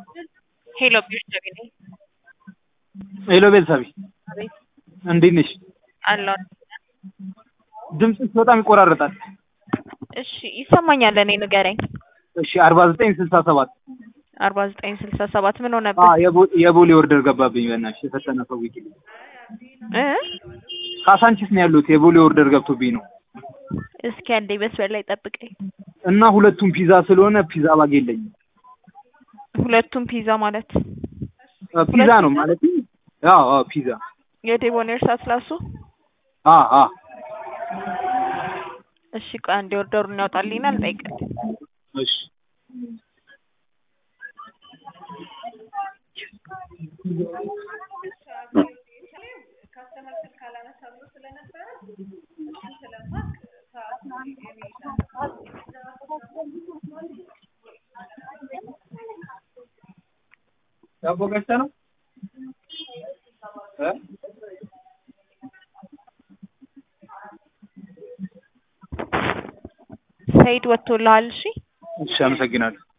ሄሎ ቤተሰቤ ነኝ። ሄሎ ቤተሰቤ አቤት እንዴት ነሽ? አለሁ። ድምፅሽ በጣም ይቆራረጣል። እሺ ይሰማኛል። እኔ ንገረኝ። እሺ አርባ ዘጠኝ ስልሳ ሰባት አርባ ዘጠኝ ስልሳ ሰባት ምን ሆነብህ? የቦሌ ኦርደር ገባብኝ። በእናትሽ የፈጠነ ሰው ይልኝ። እ ካሳንቺስ ነው ያሉት። የቦሌ ኦርደር ገብቶብኝ ነው እስኪ አንዴ መስመር ላይ ጠብቀኝ። እና ሁለቱም ፒዛ ስለሆነ ፒዛ ባግ የለኝም። ሁለቱም ፒዛ ማለት አ፣ ፒዛ ነው ማለት አዎ፣ አዎ ፒዛ የዴቦኔር ሳትላሱ አ አ እሺ ቆይ አንዴ ኦርደሩን ያውጣልኝና ልጠይቅልህ። እሺ ዳቦ ገዝተህ ነው እ ሰይድ ወጥቶልሃል? እሺ እሺ አመሰግናለሁ።